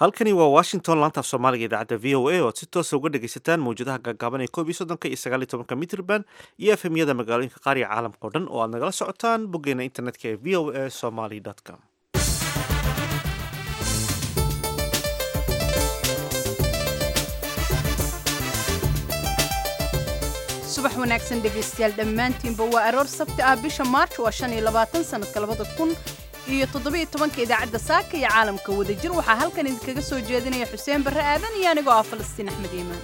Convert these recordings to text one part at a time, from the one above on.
halkani waa washington laantaaf soomaaliga idaacadda v o a oad si toosa uga dhegaysataan mawjadaha gaagaaban ee koob iyo soddonka iyo sagaal iyo tobanka mitrban iyo efemyada magaalooyinka qaar iyo caalamka o dhan oo aad nagala socotaan boggeena internetka ee v o a somaly com subax wanaagsan dhegaystayaal dhammaantiinba waa aroor sabti ah bisha maarch waa shan iyo labaatan sanadka labada kun iyo toddobiyo tobanka idaacadda saaka iyo caalamka wadajir waxaa halkan idinkaga soo jeedinaya xuseen barre aadan iyo anigoo ah falastiin axmed iimaan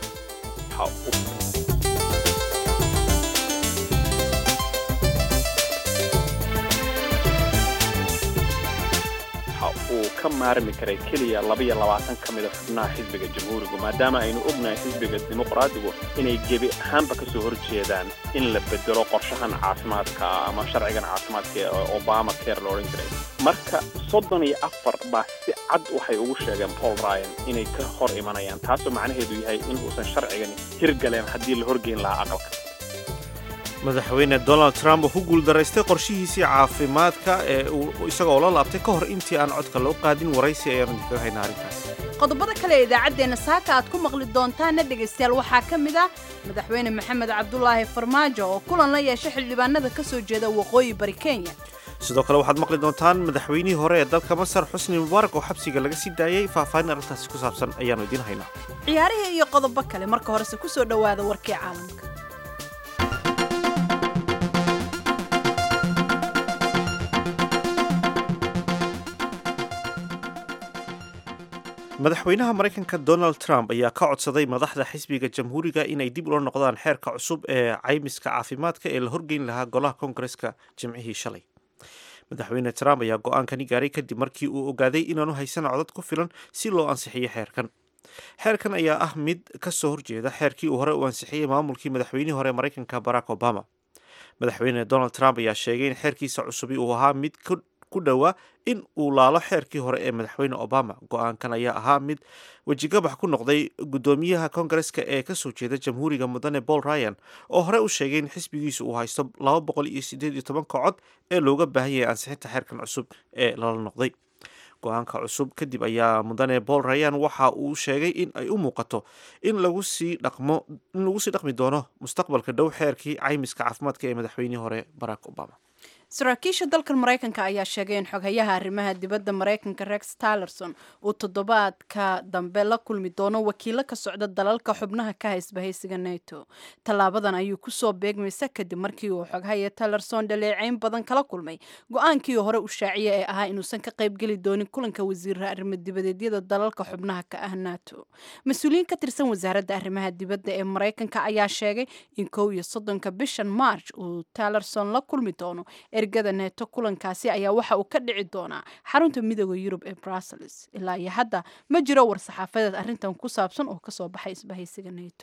uu ka maarmi karay keliya labaiyo labaatan ka mida xubnaha xisbiga jamhuurigu maadaama aynu ognahay xisbiga dimuqraadigu inay gebi ahaanba ka soo horjeedaan in la bedelo qorshahan caafimaadka ama sharcigan caafimaadka ee obama care la odhan jiray marka soddon iyo afar baa si cad waxay ugu sheegeen paul ryan inay ka hor imanayaan taasoo macnaheedu yahay in uusan sharcigan hirgaleen haddii la horgeyn lahaa aqalka madaxweyne donald trump oo ku guuldaraystay qorshihiisii caafimaadka ee uu isagoo la laabtay ka hor intii aan codka loo qaadin waraysi ayaanu idinkaga haynaa arrintaas qodobada kale ee idaacaddeenna saaka aad ku maqli doontaana dhegaystayaal waxaa ka mid ah madaxweyne maxamed cabdulaahi farmaajo oo kulan la yeeshay xildhibaanada ka soo jeeda waqooyi bari kenya sidoo kale waxaad maqli doontaan madaxweynihii hore ee dalka masar xusni mubaarak oo xabsiga laga sii daayey faahfaahin arrintaasi ku saabsan ayaannu idiin haynaa ciyaarihii iyo qodobo kale marka horese ku soo dhowaada warkii caalamka madaxweynaha maraykanka donald trump ayaa ka codsaday madaxda xisbiga jamhuuriga inay dib ula noqdaan xeerka cusub ee caymiska caafimaadka ee la horgeyn lahaa golaha koongareska jimcihii shalay madaxweyne trump ayaa go-aankani gaaray kadib markii uu ogaaday inaanu haysan codad ku filan si loo ansixiyo xeerkan xeerkan ayaa ah mid ka soo horjeeda xeerkii uu hore u ansixiyey maamulkii madaxweynihii hore maraykanka barack obama madaxweyne donald trump ayaa sheegay in xeerkiisa cusubi uu ahaa mid ku dhowaa in uu laalo xeerkii hore ee madaxweyne obama go-aankan ayaa ahaa mid wejigabax ku noqday guddoomiyaha koongareska ee kasoo jeeda jamhuuriga mudane paul ryan oo hore u sheegay in xisbigiisu uu haysto laba boqol iyo sideed iyo tobanka cod ee looga baahan yahay ansixinta xeerkan cusub ee lala noqday go-aanka cusub kadib ayaa mudane paul ryan waxa uu sheegay in ay u muuqato in lagu sii dhaqmo in lagu sii dhaqmi doono mustaqbalka dhow xeerkii caymiska caafimaadka ee madaxweynihii hore barack obama saraakiisha dalkan maraykanka ayaa sheegay in xoghayaha arrimaha dibadda maraykanka rex tillerson uu toddobaadka dambe la kulmi doono wakiilo ka socda dalalka xubnaha ka haysbahaysiga neto tallaabadan ayuu kusoo beegmaysa kadib markii uu xoghaya tillerson dhaleeceyn badan kala kulmay go-aankii hore u shaaciye ee ahaa inuusan ka qaybgeli doonin kulanka wasiira arrimo dibadeedyada dalalka xubnaha ka ah nato mas-uuliyiin ka tirsan wasaaradda arrimaha dibadda ee maraykanka ayaa sheegay in kow iyo soddonka bishan march uu tillerson la kulmi doono ergada neeto kulankaasi ayaa waxa uu ka dhici doonaa xarunta midooda yurub ee brussels ilaa iyo hadda ma jiro war saxaafadeed arrintan ku saabsan oo kasoo baxay isbahaysiga neto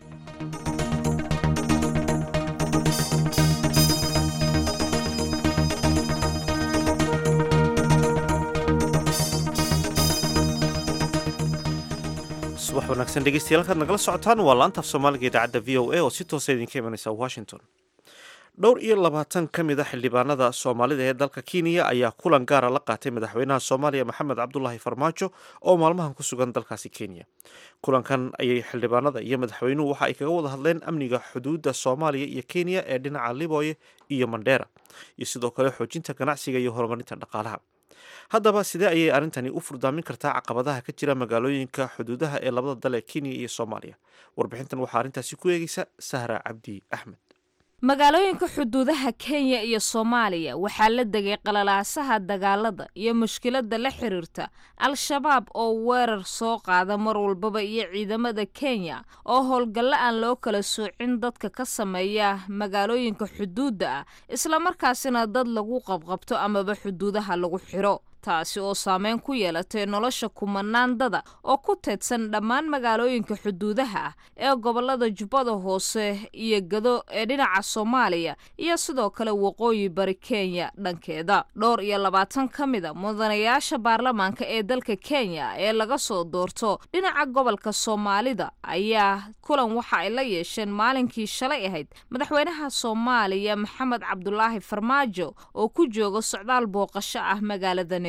subax wanaagsan dhegeystayaal halkaad nagala socotaan waa laantaaf soomaaliga idaacadda v o a oo si toosa idinka imanaysa washington dhowr iyo labaatan ka mid a xildhibaanada soomaalida ee dalka kenya ayaa kulan gaara la qaatay madaxweynaha soomaaliya maxamed cabdulaahi farmaajo oo maalmahan ku sugan dalkaasi kenya kulankan ayay xildhibaanada iyo madaxweynuhu waxa ay kaga wada hadleen amniga xuduudda soomaaliya iyo kenya ee dhinaca liboye iyo mandheera iyo sidoo kale xoojinta ganacsiga iyo horumarinta dhaqaalaha haddaba sidee ayay arrintani u furdaamin kartaa caqabadaha ka jira magaalooyinka xuduudaha ee labada dal ee kenya iyo soomaaliya warbixintan waxaa arrintaasi ku eegeysa sahra cabdi axmed magaalooyinka xuduudaha kenya iyo soomaaliya waxaa la degay qalalaasaha dagaalada iyo mushkiladda la xiriirta al-shabaab oo weerar soo qaada mar walbaba iyo ciidamada kenya oo howlgallo aan loo kala soocin dadka ka sameeya magaalooyinka xuduudda ah islamarkaasina dad lagu qabqabto amaba xuduudaha lagu xiro taasi oo saameyn ku yeelatay nolosha kumanaandada oo ku teedsan dhammaan magaalooyinka xuduudaha ah ee gobolada jubbada hoose iyo gado ee dhinaca soomaaliya iyo sidoo kale waqooyi bari kenya dhankeeda dhowr iyo labaatan ka mida mudanayaasha baarlamaanka ee dalka kenya ee laga soo doorto dhinaca gobolka soomaalida ayaa kulan waxa ay la yeesheen maalinkii shalay ahayd madaxweynaha soomaaliya maxamed cabdulaahi farmaajo oo ku jooga socdaal booqasho ah magaalada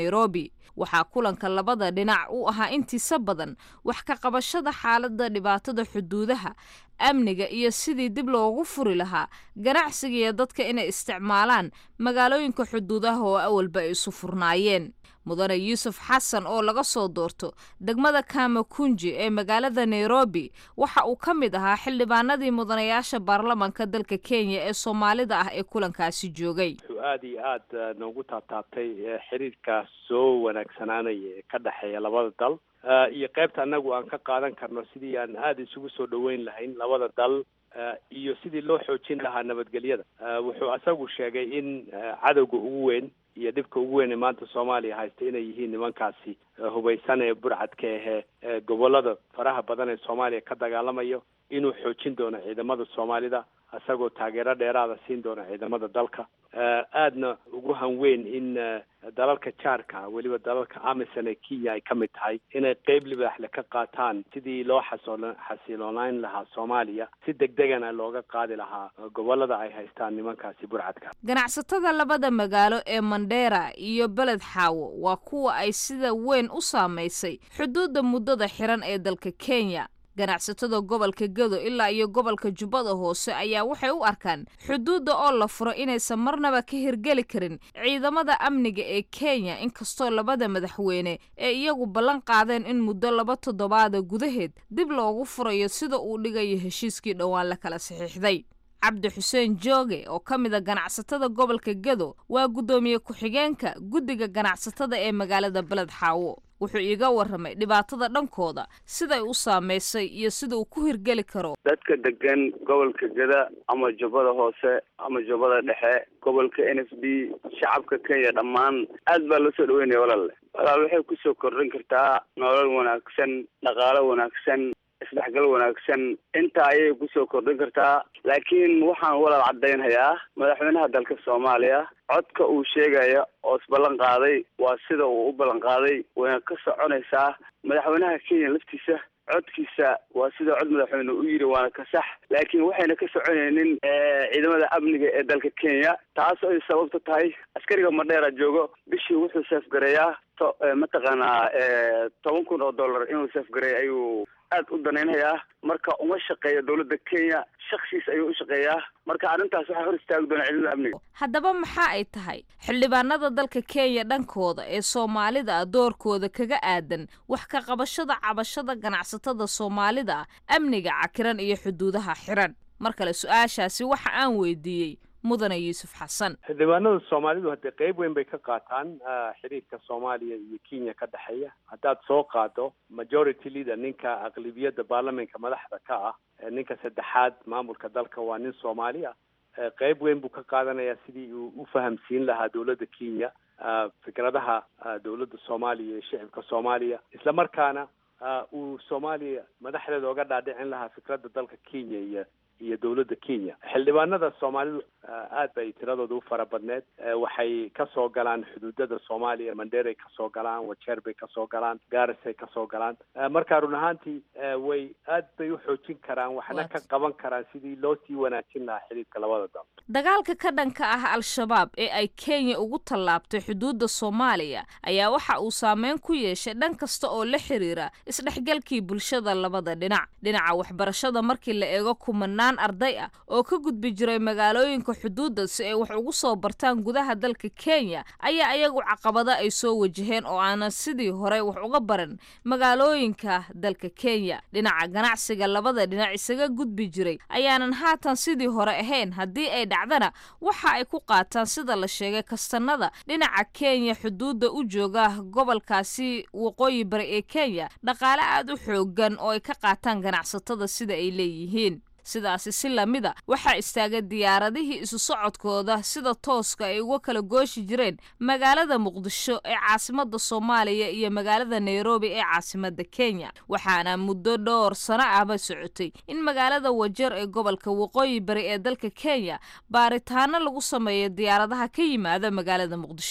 nairobi waxaa kulanka labada dhinac u ahaa intiisa badan wax ka qabashada xaaladda dhibaatada xuduudaha amniga iyo sidii dib loogu furi lahaa ganacsiga iyo dadka inay isticmaalaan magaalooyinka xuduudaha oo awalba ay isu furnaayeen mudane yuusuf xasan oo laga soo doorto degmada kamakunji ee magaalada nairobi waxa uu ka mid ahaa xildhibaanadii mudanayaasha baarlamanka dalka kenya ee soomaalida ah ee kulankaasi joogay wuxuu aada iyo aada noogu taabtaabtay xiriirkaas soo wanaagsanaanaya ee ka dhexeeya labada dal iyo qaybta annagu aan ka qaadan karno sidii aan aada isugu soo dhaweyn lahayn labada dal iyo sidii loo xoojin lahaa nabadgelyada wuxuu asagu sheegay in cadowga ugu weyn iyo dhibka ugu weyn ee maanta soomaaliya haysta inay yihiin nimankaasi hubaysan ee burcadka ahee gobolada faraha badan ee soomaaliya ka dagaalamayo inuu xoojin doono ciidamada soomaalida isagoo taageero dheeraada siin doona ciidamada dalka aadna ugu hanweyn in dalalka jaarka weliba dalalka amisan ee kenya ay ka mid tahay inay qeyb libaaxle ka qaataan sidii loo xasool xasiloonayn lahaa soomaaliya si degdegana looga qaadi lahaa gobolada ay haystaan nimankaasi burcadka ganacsatada labada magaalo ee mandheera iyo beled xaawo waa kuwa ay sida weyn u saamaysay xuduudda muddada xiran ee dalka kenya ganacsatada gobolka gado ilaa iyo gobolka jubbada hoose ayaa waxay u arkaan xuduudda oo la furo inaysan marnaba ka hirgeli karin ciidamada amniga ee kenya inkastoo labada madaxweyne ee iyagu ballan qaadeen in muddo laba toddobaada gudaheed dib loogu furayo sida uu dhigayo heshiiskii dhowaan la kala saxiixday cabdi xuseen jooge oo ka mid a ganacsatada gobolka gado waa guddoomiye ku-xigeenka guddiga ganacsatada ee magaalada beled xaawo wuxuu iiga warramay dhibaatada dhankooda siday u saamaysay iyo sida uu ku hirgeli karo dadka degan gobolka gada ama jubbada hoose ama jubbada dhexe gobolka n f d shacabka kenya dhammaan aad baa loo soo dhaweynaya walaale walaal waxay kusoo kordhin kartaa nolol wanaagsan dhaqaalo wanaagsan isdhexgal wanaagsan intaa ayay kusoo kordhin kartaa laakiin waxaan walaal caddaynhayaa madaxweynaha dalka soomaaliya codka uu sheegaya oo isballan qaaday waa sida uu u ballan qaaday wayna ka soconaysaa madaxweynaha kenya laftiisa codkiisa waa sida cod madaxweyne u yidhi waana ka sax laakiin waxayna ka soconaynin ciidamada amniga ee dalka kenya taas ay sababta tahay askariga madheera joogo bishii wuxuu seefgareeyaa to mataqaanaa toban kun oo dollar inuu seefgareeya ayuu aad u danaynhayaa marka uma shaqeeya dowladda kenya shaksiis ayuu u shaqeeyaa marka arrintaas waxaa hor istaagi doona ciidamada amniga haddaba maxaa ay tahay xildhibaanada dalka kenya dhankooda ee soomaalida ah doorkooda kaga aadan wax ka qabashada cabashada ganacsatada soomaalida ah amniga cakiran iyo xuduudaha xiran mar kale su-aashaasi waxa aan weydiiyey mudane yuusuf xasan xildhibaanada soomaalidu haddee qeyb weyn bay ka qaataan xiriirka soomaaliya iyo kenya ka dhexeeya haddaad soo qaado majority leader ninka aqlibiyadda baarlamentka madaxda ka ah ninka saddexaad maamulka dalka waa nin soomaali ah qeyb weyn buu ka qaadanayaa sidii uu u fahamsiin lahaa dowladda kenya fikradaha dowladda soomaaliya iyo shicibka soomaaliya isla markaana uu soomaaliya madaxdeeda oga dhaadhicin lahaa fikradda dalka kenya iyo iyo dowladda kenya xildhibaanada soomaalidu aad bay tiradooda u fara badneed waxay kasoo galaan xuduudada soomaaliya mandheeray kasoo galaan wajeer bay kasoo galaan gaarisay kasoo galaan marka run ahaantii way aad bay u xoojin karaan waxna ka qaban karaan sidii loo sii wanaajin lahaa xiriirka labada dal dagaalka ka dhanka ah al-shabaab ee ay kenya ugu tallaabtay xuduudda soomaaliya ayaa waxa uu saameyn ku yeeshay dhan kasta oo la xiriira isdhexgalkii bulshada labada dhinac dhinaca waxbarashada markii la eego kumanaan arday ah oo ka gudbi jiray magaalooyinka xuduudda si ay wax ugu soo bartaan gudaha dalka kenya ayaa iyagu caqabado ay soo wajaheen oo aanan sidii hore wax uga baran magaalooyinka dalka kenya dhinaca ganacsiga labada dhinac isaga gudbi jiray ayaanan haatan sidii hore ahayn haddii ay dhacdana waxa ay ku qaataan sida la sheegay kastanada dhinaca kenya xuduudda u jooga gobolkaasi waqooyi bari ee kenya dhaqaale aada u xoogan oo ay ka qaataan ganacsatada sida ay leeyihiin sidaasi si lamida waxaa istaagay diyaaradihii isu socodkooda sida tooska ay uga kala gooshi jireen magaalada muqdisho ee caasimada soomaaliya iyo magaalada nairobi ee caasimada kenya waxaana muddo dhowr sano ahba socotay in magaalada wajeer ee gobolka waqooyi bari ee dalka kenya baaritaano lagu sameeyo diyaaradaha ka yimaada magaalada muqdisho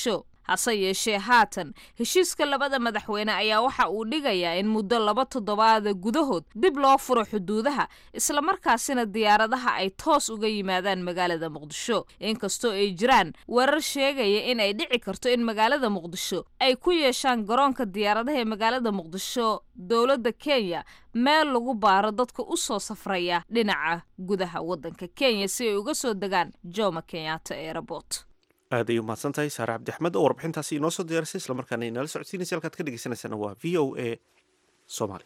hase yeeshee haatan heshiiska labada madaxweyne ayaa waxa uu dhigayaa in muddo laba toddobaada gudahood dib loo furo xuduudaha islamarkaasina diyaaradaha ay toos uga yimaadaan magaalada muqdisho inkastoo ay jiraan warar sheegaya in ay dhici karto in magaalada muqdisho ay ku yeeshaan garoonka diyaaradaha ee magaalada muqdisho dowladda kenya meel lagu baaro dadka u soo safraya dhinaca gudaha waddanka kenya si ay uga soo degaan jomo kenyatta airport aad ay umahadsan tahay saare cabdixmed oo warbixintaasi inoo soo diyaarisay islamarkaana inala socodsiinaysa halkaad ka dhegeysanaysaana waa v o a soomaali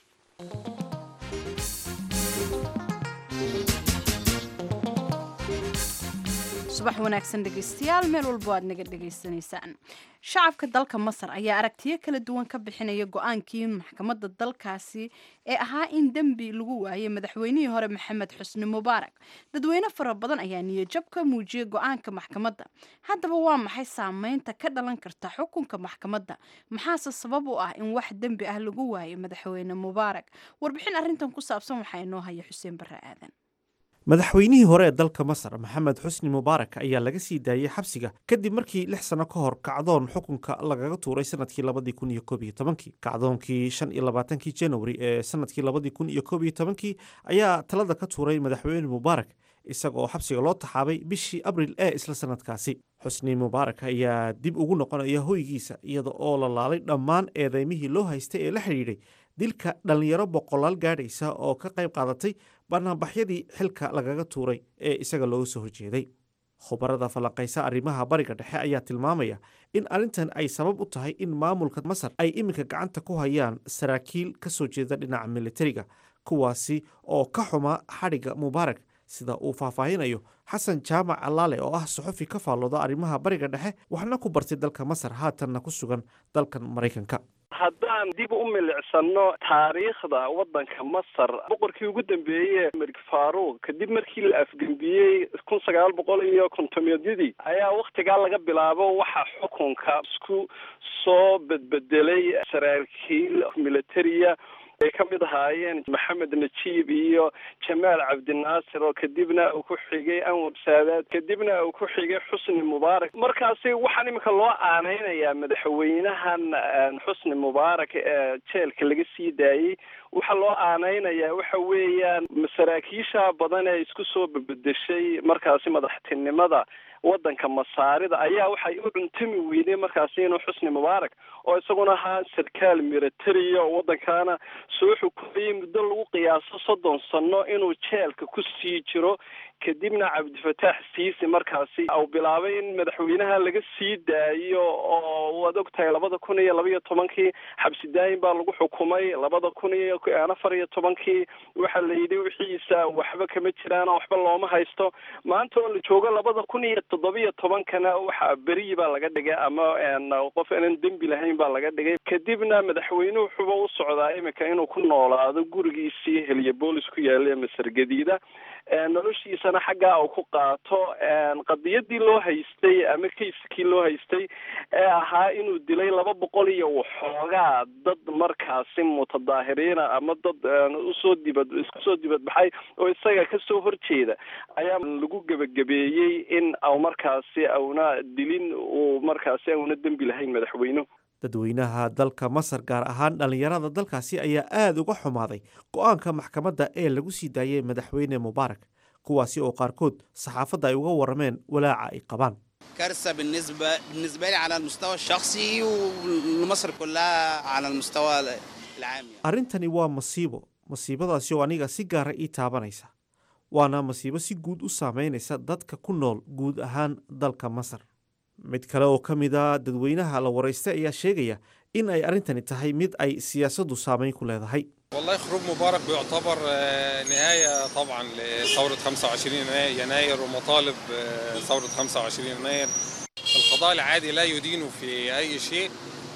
subax wanaagsan dhegeystayaal meel walbo aad naga dhegaysanaysaan shacabka dalka masar ayaa aragtiyo kala duwan ka bixinaya go-aankii maxkamadda dalkaasi ee ahaa in dembi lagu waayay madaxweynihii hore maxamed xusni mubaarak dadweyne fara badan ayaa niyajab ka muujiyay go-aanka maxkamadda haddaba waa maxay saameynta ka dhalan karta xukunka maxkamadda maxaase sabab u ah in wax dembi ah lagu waayo madaxweyne mubaarak warbixin arrintan ku saabsan waxaa inoo haya xuseen barre aadan madaxweynihii hore ee dalka masar maxamed xusni mubaarak ayaa laga sii daayey xabsiga kadib markii lix sano ka hor kacdoon xukunka lagaga tuuray sanadkii labadii kun iyo koob iyo tobankii kacdoonkii shan iyo labaatankii januari ee sanadkii labadii kun iyo koob iyo tobankii ayaa talada ka tuuray madaxweyne mubaarak isaga oo xabsiga loo taxaabay bishii abril ee isla sanadkaasi xusni mubaarak ayaa dib ugu noqonaya hoygiisa iyada oo la laalay dhammaan eedeymihii loo haystay ee la xidhiidhay dilka dhallinyaro boqolaal gaadhaysa oo ka qayb qaadatay banaanbaxyadii xilka lagaga tuuray ee isaga looga soo horjeeday khubarada falanqaysa arrimaha bariga dhexe ayaa tilmaamaya in arrintan ay sabab u tahay in maamulka masar ay iminka gacanta ku hayaan saraakiil ka soo jeeda dhinaca militariga kuwaasi oo ka xuma xadhigga mubaarak sida uu faahfaahinayo xasan jaamac allaale oo ah suxufi ka faallooda arrimaha bariga dhexe waxna ku bartay dalka masar haatanna ku sugan dalkan maraykanka haddaan dib u milicsano taariikhda waddanka masar boqorkii ugu dambeeye malik faruuq kadib markii la afgembiyey kun sagaal boqol iyo kontomiyadidii ayaa waktigaa laga bilaabo waxa xukunka isku soo bedbedelay saraakiil militariya ay ka mid ahaayeen maxamed najiib iyo jamaal cabdinaasir oo kadibna uu ku xigay anwar saadaad kadibna uu ku xigay xusni mubaarak markaasi waxaan iminka loo aaneynayaa madaxweynahan xusni mubaarak ee jeelka laga sii daayey waxaa loo aaneynayaa waxa weeyaan saraakiisha badan ee isku soo bedeshay markaasi madaxtinimada waddanka masaarida ayaa waxay u cuntami weydeen markaasi inuu xusni mubaarak oo isaguna ahaa sarkaal militariya oo waddankaana soo xukumayay muddo lagu qiyaaso soddon sano inuu jeelka ku sii jiro kadibna cabdifataax siisi markaasi uu bilaabay in madaxweynaha laga sii daayo oo waad ogtahay labada kun iyo laba iyo tobankii xabsi daayin baa lagu xukumay labada kun iyo afar iyo tobankii waxaa la yidhi wixiisa waxba kama jiraan waxba looma haysto maanta oo la joogo labada kun iyo toddoba iyo tobankana waxa beriyi baa laga dhigay ama qof aanan dembi lahayn baa laga dhigay kadibna madaxweyne wuxuuba u socdaa iminka inuu ku noolaado gurigiisii helyabolis ku yaala ee masar gadiida noloshiisana xaggaa uu ku qaato qadiyadii loo haystay ama kayskii loo haystay ee ahaa inuu dilay laba boqol iyo waxoogaa dad markaasi mutadaahiriina ama dad usoo dibad isku soo dibadbaxay oo isaga kasoo horjeeda ayaa lagu gebagabeeyey in au markaasi auna dilin uu markaasi auna dembi lahayn madaxweynuhu dadweynaha dalka masar gaar ahaan dhallinyarada dalkaasi ayaa aada uga xumaaday go-aanka maxkamadda ee lagu sii daayay madaxweyne mubaarak kuwaasi oo qaarkood saxaafadda ay uga warameen walaaca ay qabaan كارثة بالنسبة بالنسبة لي على المستوى الشخصي ولمصر كلها على المستوى العام يعني. arrintani waa masiibo masiibadaasi oo aniga si gaara ii taabanaysa waana masiibo si guud u saameynaysa dadka ku nool guud ahaan dalka masar mid kale oo ka mid a dadweynaha la waraystay ayaa sheegaya in ay arrintani tahay mid ay siyaasaddu saameyn ku leedahay والله خروج مبارك بيعتبر آه، نهاية طبعا لثورة 25 يناير- يناير ومطالب آه، ثورة 25 يناير القضاء العادي لا يدين في أي شيء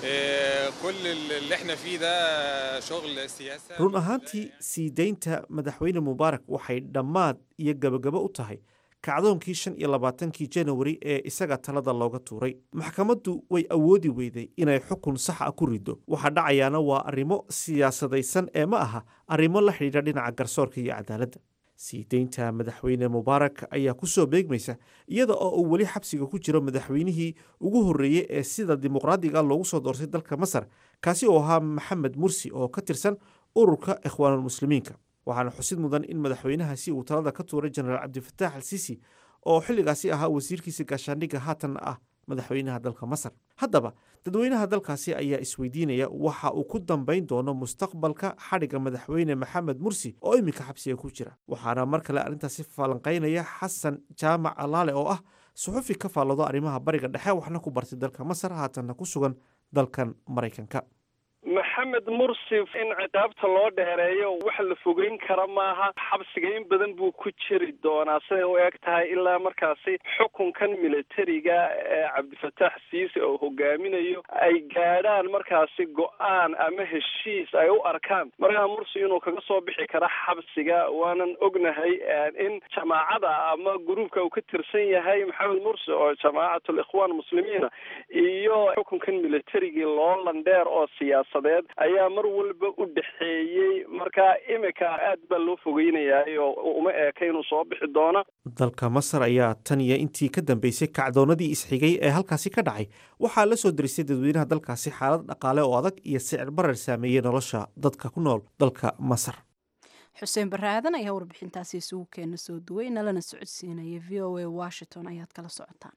آه، كل اللي احنا فيه ده شغل سياسة run ahaantii sii deynta madaxweyne mubaarak waxay dhammaad iyo gebagabo u tahay kacdoonkii shan iyo labaatankii janawari ee isaga talada looga tuuray maxkamaddu way awoodi weyday inay xukun sax ah ku riddo waxa dhacayaana waa arrimo siyaasadaysan ee ma aha arrimo la xidhiidha dhinaca garsoorka iyo cadaaladda sii deynta madaxweyne mubaarak ayaa kusoo beegmaysa iyada oo uu weli xabsiga ku jiro madaxweynihii ugu horreeyey ee sida dimuqraadiga loogu soo doortay dalka masar kaasi oo ahaa maxamed mursi oo ka tirsan ururka ikhwaanulmuslimiinka waxaana xusid mudan in madaxweynahaasi uu talada ka tuuray jenaraal cabdifataax al siisi oo xilligaasi ahaa wasiirkiisa gaashaandhigga haatanna ah madaxweynaha dalka masar haddaba dadweynaha dalkaasi ayaa isweydiinaya waxa uu ku dambayn doono mustaqbalka xadhigga madaxweyne maxamed mursi oo iminka xabsiga ku jira waxaana mar kale arrintaasi falanqaynaya xasan jaamac alaale oo ah suxufi ka faallado arrimaha bariga dhexe waxna ku bartay dalka masar haatanna ku sugan dalkan maraykanka maxamed mursi in ciqaabta loo dheereeyo wax la fogeyn kara maaha xabsiga in badan buu ku jiri doonaa siday u eg tahay ilaa markaasi xukunkan militariga ee cabdifataax siise oo hogaaminayo ay gaadhaan markaasi go-aan ama heshiis ay u arkaan markaa mursi inuu kaga soo bixi kara xabsiga waanan ognahay in jamaacada ama gruubka uu ka tirsan yahay maxamed mursi oo jamaacatul ikhwaan muslimiina iyo xukunkan militarigii loolan dheer oo siyaasa ayaa mar walba u dhexeeyey markaa imika aad baa loo fogeynayaay oo uma eeka inuu soo bixi doono dalka masar ayaa tan iyo intii ka dambeysay kacdoonadii isxigay ee halkaasi ka dhacay waxaa la soo derisay dadweynaha dalkaasi xaalad dhaqaale oo adag iyo sicir barar saameeyey nolosha dadka ku nool dalka masar xuseen barre aadan ayaa warbixintaasi isugu keena soo duway nalana socodsiinaya v o a washington ayaad kala socotaan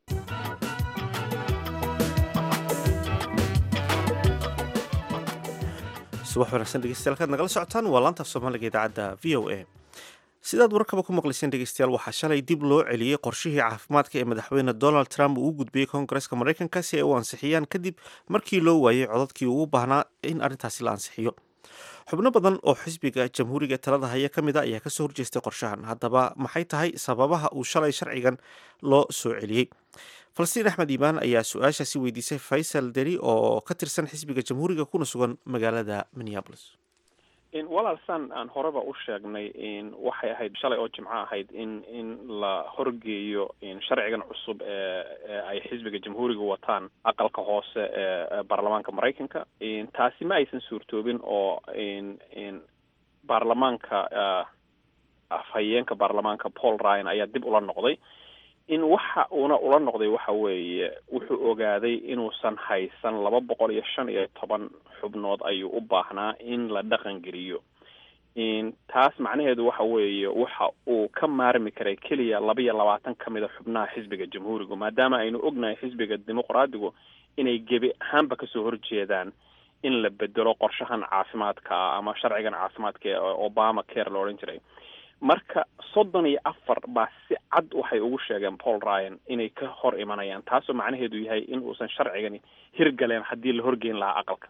subax wanaagsan dhegeystayaal kaad nagala socotaan waa laanta af soomaaliga idaacadda v o a sidaad warkaba ku maqlayseen dhegeystayaal waxaa shalay dib loo celiyey qorshihii caafimaadka ee madaxweyne donald trump uu u gudbiyey koongareska maraykanka si ay u ansixiyaan kadib markii loo waayey codadkii ugu baahnaa in arrintaasi la ansixiyo xubno badan oo xisbiga jamhuuriga talada haya ka mid a ayaa kasoo horjeestay qorshahan haddaba maxay tahay sababaha uu shalay sharcigan loo soo celiyey falastiin axmed iimaan ayaa su-aashaasi weydiisay faysal deri oo ka tirsan xisbiga jamhuuriga kuna sugan magaalada minneapolis walaal san aan horeba u sheegnay waxay ahayd shalay oo jimco ahayd in in la horgeeyo sharcigan cusub ee ay xisbiga jamhuuriga wataan aqalka hoose ee baarlamaanka maraykanka taasi ma aysan suurtoobin oo baarlamaanka afhayeenka baarlamaanka paul ryan ayaa dib ula noqday in waxa uuna ula noqday waxa weeye wuxuu ogaaday inuusan haysan laba boqol iyo shan iyo toban xubnood ayuu u baahnaa in la dhaqan geliyo taas macnaheedu waxa weeye waxa uu ka maarmi karay keliya laba iyo labaatan ka mid a xubnaha xisbiga jamhuurigu maadaama aynu ognahay xisbiga dimuqraadigu inay gebi ahaanba kasoo horjeedaan in la bedelo qorshahan caafimaadka ama sharcigan caafimaadka ee obama care la odhan jiray marka soddon iyo afar baa si cad waxay ugu sheegeen paul ryan inay ka hor imanayaan taasoo macnaheedu yahay in uusan sharcigani hirgaleen haddii la horgeyn lahaa aqalka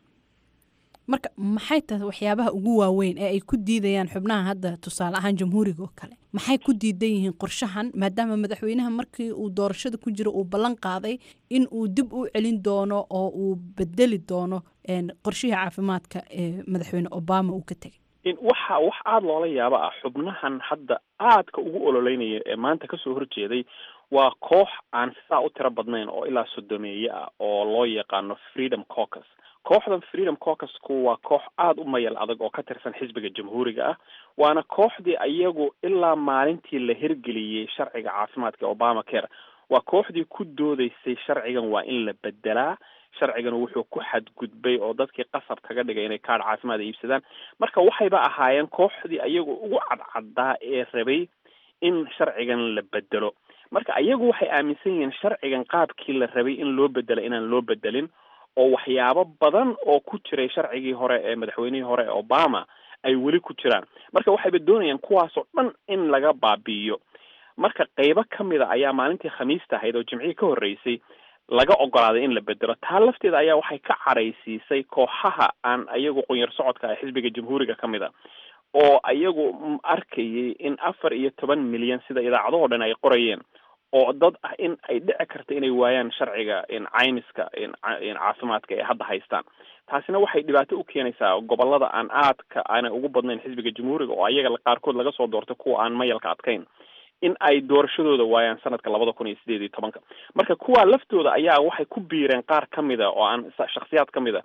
marka maxay tahay waxyaabaha ugu waaweyn ee ay ku diidayaan xubnaha hadda tusaale ahaan jamhuuriga oo kale maxay ku diidan yihiin qorshahan maadaama madaxweynaha markii uu doorashada ku jiro uu ballan qaaday in uu dib u celin doono oo uu bedeli doono qorshihii caafimaadka ee madaxweyne obama uu ka tegay waxa wax aada loola yaabo ah xubnahan hadda aadka ugu ololeynaya ee maanta kasoo horjeeday waa koox aan sidaa u tiro badnayn oo ilaa sodomeeye ah oo loo yaqaano freedom caucus kooxdan freedom caucusku waa koox aada u mayal adag oo ka tirsan xisbiga jamhuuriga ah waana kooxdii iyagu ilaa maalintii la hirgeliyey sharciga caafimaadka obama care waa kooxdii ku doodeysay sharcigan waa in la bedelaa sharcigan wuxuu ku xadgudbay oo dadkii qasab kaga dhigay inay kaadh caafimaad iibsadaan marka waxayba ahaayeen kooxdii ayagu ugu cadcaddaa ee rabay in sharcigan la bedelo marka ayagu waxay aaminsan yihiin sharcigan qaabkii la rabay in loo bedelo inaan loo bedelin oo waxyaabo badan oo ku jiray sharcigii hore ee madaxweynihii hore ee obama ay weli ku jiraan marka waxayba doonayaan kuwaasoo dhan in laga baabi'iyo marka qeybo ka mid a ayaa maalintii khamiista ahayd oo jimcihii ka horreysay laga ogolaaday in la bedelo taa lafteeda ayaa waxay ka cadhaysiisay kooxaha aan ayagu qunyar socodka ah xisbiga jamhuuriga ka mid a oo ayagu arkayay in afar iyo toban milyan sida idaacadahoo dhan ay qorayeen oo dad ah in ay dhici karta inay waayaan sharciga caymiska caafimaadka ee hadda haystaan taasina waxay dhibaato u keenaysaa gobolada aan aadka aanay ugu badnayn xisbiga jamhuuriga oo ayaga qaarkood laga soo doortay kuwa aan mayalka adkayn in ay doorashadooda waayaan sanadka labada kun iyo sideed iyo tobanka marka kuwa laftooda ayaa waxay ku biireen qaar ka mid a oo aan shaksiyaad ka mid a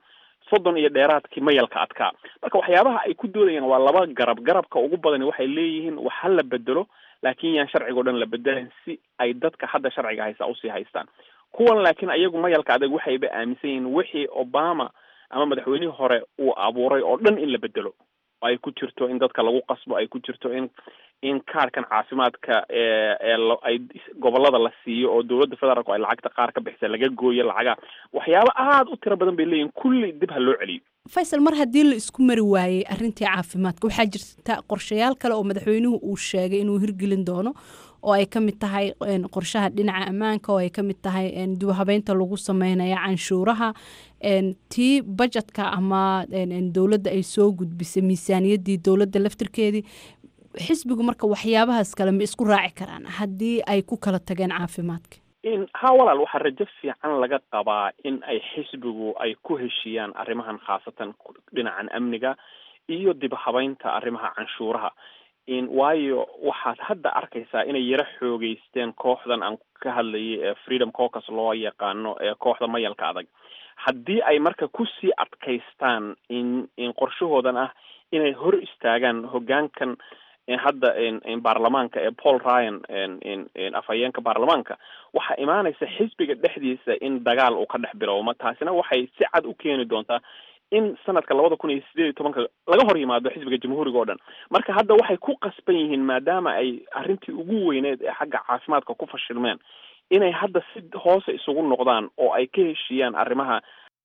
soddon iyo dheeraadkii mayalka adkaa marka waxyaabaha ay ku doodayaan waa laba garab garabka ugu badani waxay leeyihiin wax ha la bedelo laakiin yaan sharciga o dhan la bedelan si ay dadka hadda sharciga haysta usii haystaan kuwan laakiin ayagu mayalka adag waxayba aaminsan yihiin wixii obama ama madaxweynihii hore uu abuuray oo dhan in la bedelo ay ku jirto in dadka lagu qasbo ay ku jirto in in kaarkan caafimaadka ee ay gobolada la siiyo oo dowladda federaalku ay lacagta qaar ka bixisa laga gooyo lacaga waxyaabo aada u tiro badan bay leeyihin kulli dib ha loo celiyo faysal mar haddii la isku mari waayey arrintii caafimaadka waxaa jirta qorshayaal kale oo madaxweynuhu uu sheegay inuu hirgelin doono oo ay ka mid tahay qorshaha dhinaca ammaanka oo ay ka mid tahay dubahabeynta lagu sameynaya canshuuraha tii bajetka ama dowladda ay soo gudbisay miisaaniyaddii dowladda laftirkeedii xisbigu marka waxyaabahaas kale ma isku raaci karaan haddii ay ku kala tageen caafimaadka in ha walaal waxaa rajo fiican laga qabaa in ay xisbigu ay ku heshiiyaan arrimahan khaasatan dhinacan amniga iyo dib habeynta arrimaha canshuuraha in waayo waxaad hadda arkaysaa inay yaro xoogeysteen kooxdan aan ka hadlayay ee freedom caucus loo yaqaano ee kooxda mayalka adag haddii ay marka kusii adkaystaan in in qorshahoodan ah inay hor istaagaan hoggaankan hadda baarlamaanka ee paul ryan afhayeenka baarlamaanka waxaa imaanaysa xisbiga dhexdiisa in dagaal uu ka dhex bilowmo taasina waxay si cad u keeni doontaa in sanadka labada kun iyo sideed iyo tobanka laga hor yimaado xisbiga jamhuuriga oo dhan marka hadda waxay ku qasban yihiin maadaama ay arrintii ugu weyneed ee xagga caafimaadka ku fashilmeen inay hadda si hoose isugu noqdaan oo ay ka heshiiyaan arrimaha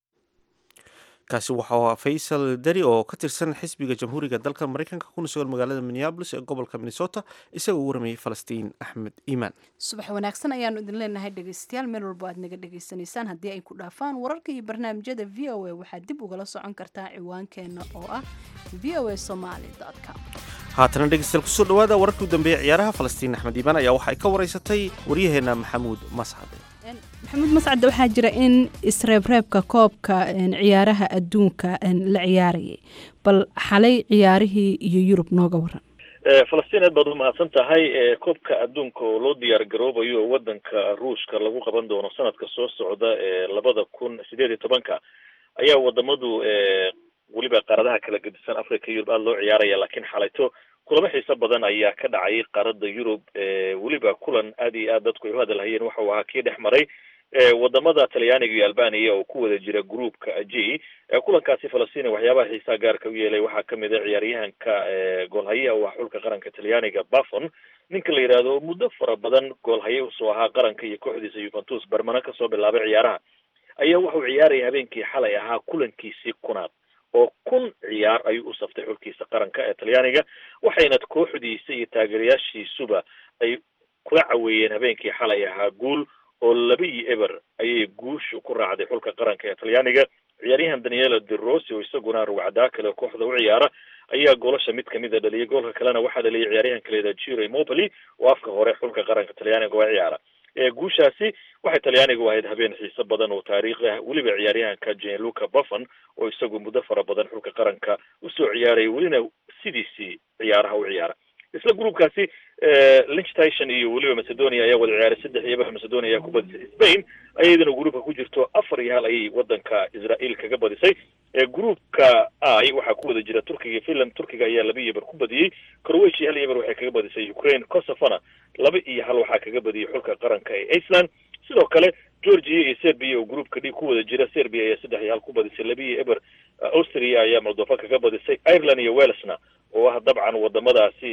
kaasi waxaa faysal dari oo ka tirsan xisbiga jamhuuriga dalka mareykanka kuna sugan magaalada minneabolis ee gobolka minnesota isagoo u waramayay falastiin axmed iimaan subax wanaagsan ayaanu idin leenahay dhegeystayaal meel walbo aad naga dhegeysanaysaan haddii ay ku dhaafaan wararka iyo barnaamijyada v o a waxaad dib ugala socon kartaa ciwaankeenna oo ah v o a somaly com haatana dhegeystayaal kusoo dhawaada wararkii u dambeeyay ciyaaraha falastiin axmed iimaan ayaa waxa ay ka wareysatay waryaheena maxamuud mascade maxamuud mascadde waxaa jira in isreebreebka koobka ciyaaraha adduunka la ciyaarayay bal xalay ciyaarihii iyo yurub nooga waran falastiin aad baad u mahadsan tahay koobka adduunka oo loo diyaar garoobayo wadanka ruushka lagu qaban doono sanadka soo socda ee labada kun sideed iyo tobanka ayaa wadamadu weliba qaaradaha kala gedisan africa yurub aada loo ciyaaraya laakiin xalayto kulamo xiiso badan ayaa ka dhacay qaarada yurub weliba kulan aad iyo aad dadku ay u hadalhayeen waxa uu ahaa kii dhex maray wadamada talyaaniga iyo albania oo ku wada jira groupka g kulankaasi falastiin waxyaabaha xiisaha gaarka u yeelay waxaa kamid a ciyaaryahanka goolhayaha u ah xulka qaranka talyaaniga bafon ninka la yidhaahdo muddo fara badan goolhaye usoo ahaa qaranka iyo kooxdiisa yuventus barmano kasoo bilaabay ciyaaraha ayaa wuxuu ciyaaraya habeenkii xalay ahaa kulankiisii kunaad oo kun ciyaar ayuu u saftay xulkiisa qaranka ee talyaaniga waxayna kooxdiisa iyo taageerayaashiisuba ay kula caweeyeen habeenkii xalay ahaa guul oo laba iyo eber ayay guushu ku raacday xulka qaranka ee talyaaniga ciyaaryahan daniela de rossi oo isaguna rugcadaa kale kooxda u ciyaara ayaa goolasha mid kamid a dhaliyay goolka kalena waxaa dhaliyay ciyaaryahan kaleeda jiro mopoli oo afka hore xulka qaranka talyaaniga waa ciyaara guushaasi waxay talyaaniga u ahayd habeen xiiso badan oo taariikhi ah weliba ciyaaryahanka jenluca buffon oo isagu muddo fara badan xulka qaranka usoo ciyaaraya welina sidiisii ciyaaraha u ciyaara isla groupkaasi lichtation iyo weliba macedonia ayaa wada ciyaaray saddex iyo eber macedonia ayaa ku badisay spain ayadana groupka ku jirto afar iyo hal ayay wadanka israel kaga badisay groupka i waxaa ku wada jira turkiga iyo finland turkiga ayaa laba iyo eber ku badiyey croatia hal iyo eber waxay kaga badisay ukraine kosofona laba iyo hal waxaa kaga badiyey xulka qaranka ee iceland sidoo kale georgia iyo serbia oo groupka d ku wada jira serbia ayaa saddex iyo hal ku badisay laba iyo eber austria ayaa moldova kaga badisay ireland iyo welesna oo ah dabcan wadamadaasi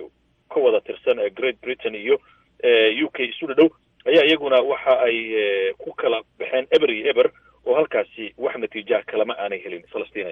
ka wada tirsan great britain iyo u k isu dhadhow ayaa iyaguna waxa ay ku kala baxeen eber iyo eber oo halkaasi wax natiijaha kalama aanay helin falastiin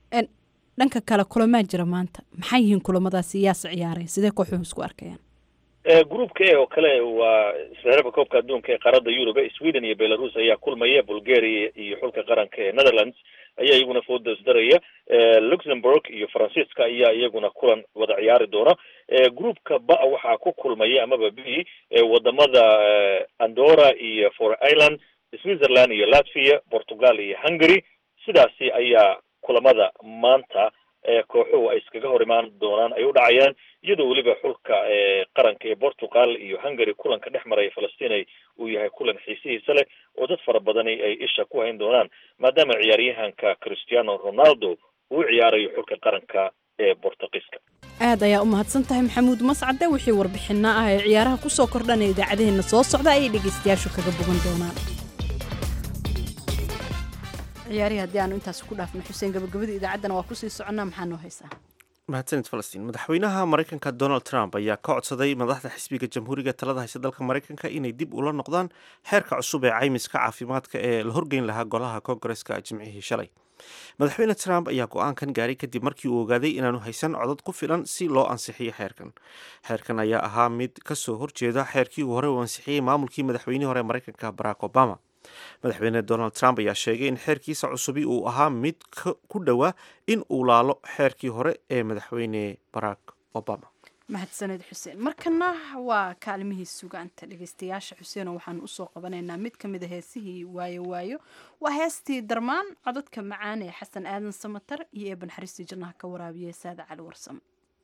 dhanka kale kulamaa jira maanta maxay yihiin kulamadaasi yaase ciyaaray sidee kooxuhu isku arkayaan groupka e oo kale waa isreerka koobka adduunka ee qaaradda yurube sweden iyo belarus ayaa kulmaya bulgaria iyo xulka qaranka ee netherlands ayaa iyaguna fooda isdaraya luxemburg iyo faransiiska ayaa iyaguna kulan wada ciyaari doona groupka ba waxaa ku kulmaya amaba b wadamada andora iyo for ireland switzerland iyo latvia portugal iyo hungary sidaasi ayaa kulamada maanta kooxuhu ay iskaga hor imaan doonaan ay u dhacayaan iyadoo weliba xulka qaranka ee portugal iyo hungary kulanka dhex maraya falastiin uu yahay kulan xiisihiisa leh oo dad fara badani ay isha ku hayn doonaan maadaama ciyaaryahanka cristiano ronaldo uu ciyaarayo xulka qaranka ee bortugiiska aad ayaa u mahadsan tahay maxamuud mascade wixii warbixinno ah ee ciyaaraha kusoo kordhanaya idaacadaheenna soo socda ayay dhegaystayaashu kaga bogan doonaan ciyaarihii haddii aanu intaas ku dhaafno xuseen gabagabada idaacaddana waa kusii soconnaa maxaa noo haysaa mahadsanid falastiin madaxweynaha maraykanka donald trump ayaa ka codsaday madaxda xisbiga jamhuuriga talada haysa dalka maraykanka inay dib ula noqdaan xeerka cusub ee caymiska caafimaadka ee la horgeyn lahaa golaha koongareska jimcihii shalay madaxweyne trump ayaa go-aankan gaaray kadib markii uu ogaaday inaanu haysan codad ku filan si loo ansixiyo xeerkan xeerkan ayaa ahaa mid kasoo horjeeda xeerkii uu hore uu ansixiyey maamulkii madaxweynihii hore maraykanka barack obama madaxweyne donald trump ayaa sheegay in xeerkiisa cusubi uu ahaa mid ku dhowaa in uu laalo xeerkii hore ee madaxweyne barack obama mahadsaned xuseen markana waa kaalmihii sugaanta dhegeystayaasha xuseenoo waxaan usoo qabanaynaa mid ka mid a heesihii waayo waayo waa heestii darmaan codadka macaan ee xasan aadan samatar iyo eeban xariistii jannaha ka waraabiya saada cali warsame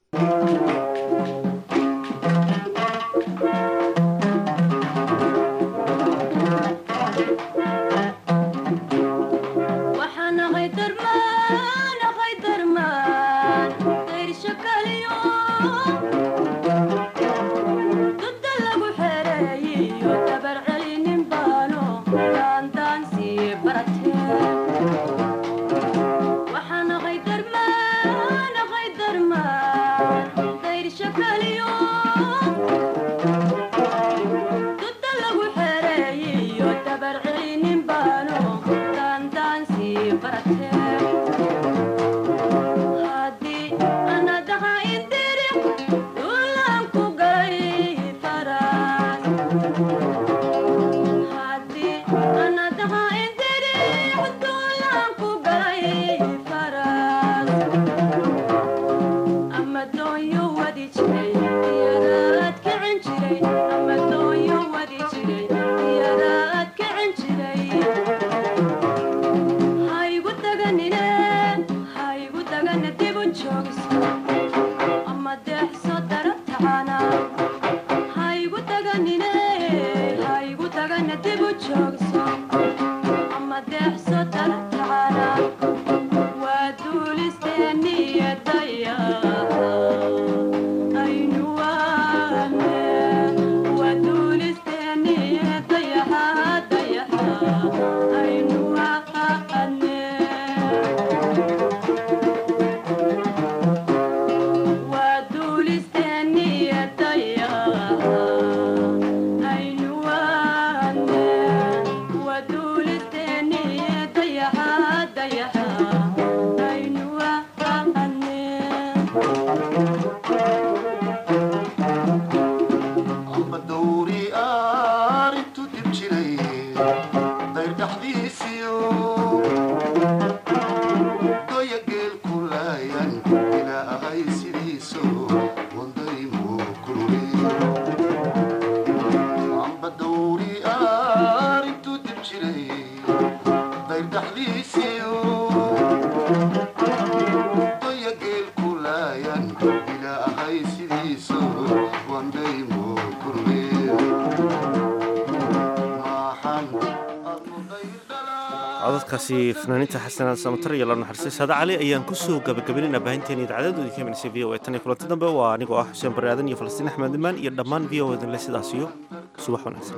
codadkaasi fanaaniinta xasanaan samatar iyo la naxariistay saada cali ayaan kusoo gabagabaynayna baahinteena idaacadadoodii ka imanaysa v o e tan iyo kulanti dambe waa anigoo ah xuseen barre aadan iyo falastiin axmed imaan iyo dhammaan v o edinle sidaas iyo subax wanaagsan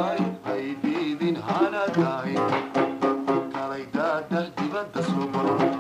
dibadda soo baro